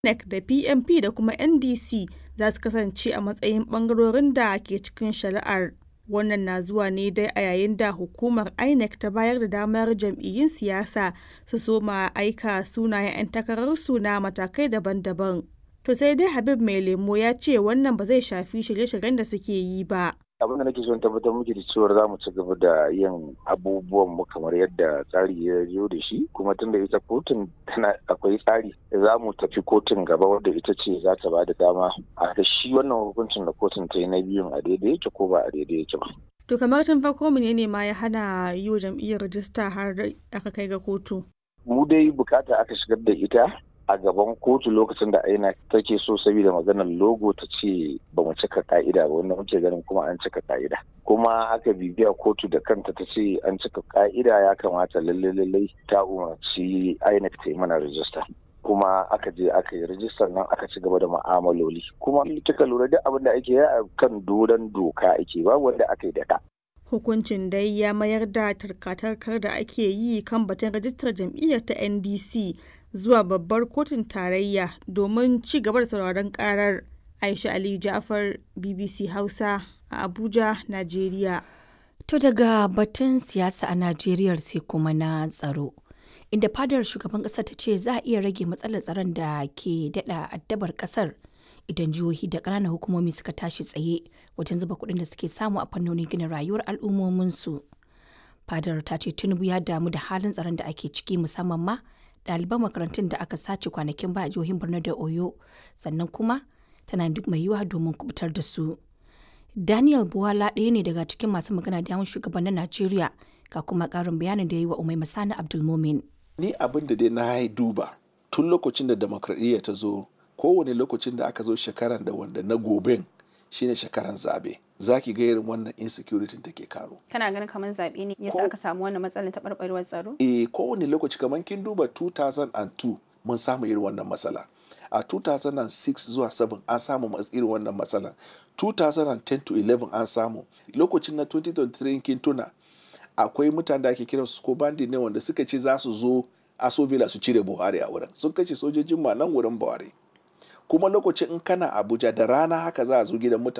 INEC da PMP da kuma NDC za su kasance a matsayin ɓangarorin da ke cikin shari'ar. Wannan na zuwa ne dai a yayin da hukumar INEC ta bayar da damar jam'iyyun siyasa su soma aika sunayen 'yan takararsu na matakai daban-daban. To sai dai Habib Mai Lemo ya ce wannan ba zai shafi shirye-shiryen da suke yi ba. abin da nake son tabbatar miki da cewar za mu ci gaba da yin abubuwan mu kamar yadda tsari ya zo da shi kuma tunda ita kotun tana akwai tsari za mu tafi kotun gaba wadda ita ce za ta ba da dama a da shi wannan hukuncin da kotun ta yi na biyun a daidai yake ko ba a daidai yake ba. To kamar tun farko ne ma ya hana yi wa jam'iyyar rajista har aka kai ga kotu. Mu dai bukata aka shigar da ita a gaban kotu lokacin da aina take so saboda maganar logo ta ce ba mu cika ka'ida ba wanda muke ganin kuma an cika ka'ida kuma aka bibiya kotu da kanta ta ce an cika ka'ida ya kamata lalle lalle ta umarci INEC ta yi mana rajista kuma aka je aka yi rajistar nan aka ci gaba da ma'amaloli kuma kika lura duk abin da ake yi a kan doron doka ake ba wanda aka yi da ka Hukuncin dai ya mayar da tarkatarkar da ake yi kan batun rajistar jam'iyyar ta NDC zuwa babbar kotun tarayya domin ci gaba da sauraron karar. Aisha Aliyu Ja'far BBC Hausa a Abuja, Najeriya. To daga batun siyasa a Najeriya sai kuma na tsaro. Inda fadar shugaban ƙasar ta ce za a iya rage matsalar tsaron da ke daɗa addabar ƙasar idan jihohi da ƙananan hukumomi suka tashi tsaye wajen zuba kuɗin da suke samu a fannonin gina rayuwar al'ummominsu. Fadar ta ce Tinubu ya damu da halin tsaron da ake ciki musamman ma ɗaliban makarantun da aka sace kwanakin ba a jihohin Borno da Oyo sannan kuma tana duk mai yiwuwa domin kubutar da su. Daniel Buwala ɗaya ne daga cikin masu magana da yawan shugabannin Najeriya ga kuma ƙarin bayanin da ya yi wa Umai Masani Abdulmumin. Ni abin da dai na yi duba tun lokacin da demokradiyya ta zo kowane lokacin da aka zo shekaran da wanda na goben shine shekaran zabe za ki ga irin wannan insecurity take karo. Kana ganin kamar zaɓe ne yasa aka samu wannan matsalar taɓarɓarewar tsaro? Eh kowane lokaci kamar kin duba 2002 mun samu irin wannan matsala. A 2006 zuwa 7 an samu irin wannan matsala. 2010 to 11 an samu. Lokacin na 2023 kin tuna akwai mutane da ake kiran su ko bandi ne wanda suka ce za su zo aso villa su cire buhari a wurin sun kashe sojojin ma nan wurin buhari kuma lokacin in kana abuja da rana haka za a zo gidan mutane